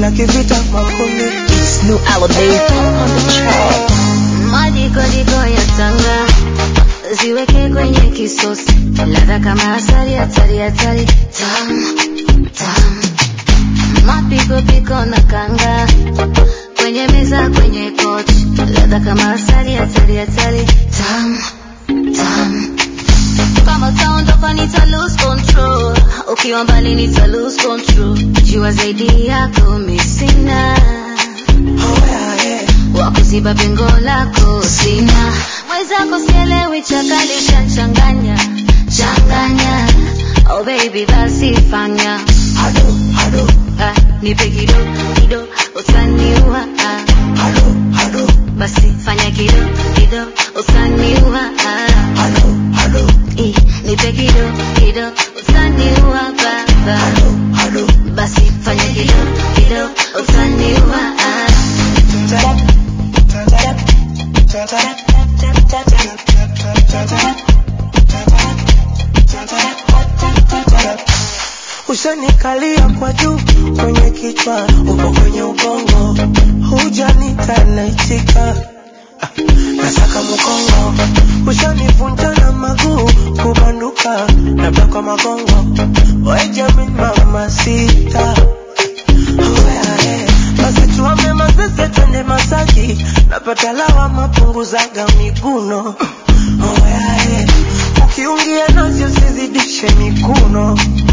vita kivita makumi It's new elevate on the track. Madikodiko ya tanga ziweke kwenye kisosi, ladha kama asali, hatari hatari, tam tam, mapikopiko na kanga kwenye meza, kwenye kochi, ladha kama asali, hatari hatari, tam tam. Kama utaondoka nita lose control, ukiwa mbali nita lose control, jua zaidi yako mi sina oh, yeah, yeah. wakuziba pengo lako sina mwenzako sielewi chakali changanya changanya oh baby basi fanya Hado, hado, ah, nipe kido kido utaniua ah, hado, hado, basi fanya kido kido utaniua ah, hado, hado, eh, nipe kido kido utaniua baba hado, hado. basi fanya kido kido utaniua ah. Ushanikalia kwa juu kwenye kichwa, upo kwenye ubongo, hujanita naitika, Ah, nasaka mkongo, ushanivunja na maguu kubanduka, labda kwa magongo, we Jamin mama sita basi tuame mazese twende Masaki, napata lawama punguzaga miguno Oyae, ukiungia nazi usizidishe mikuno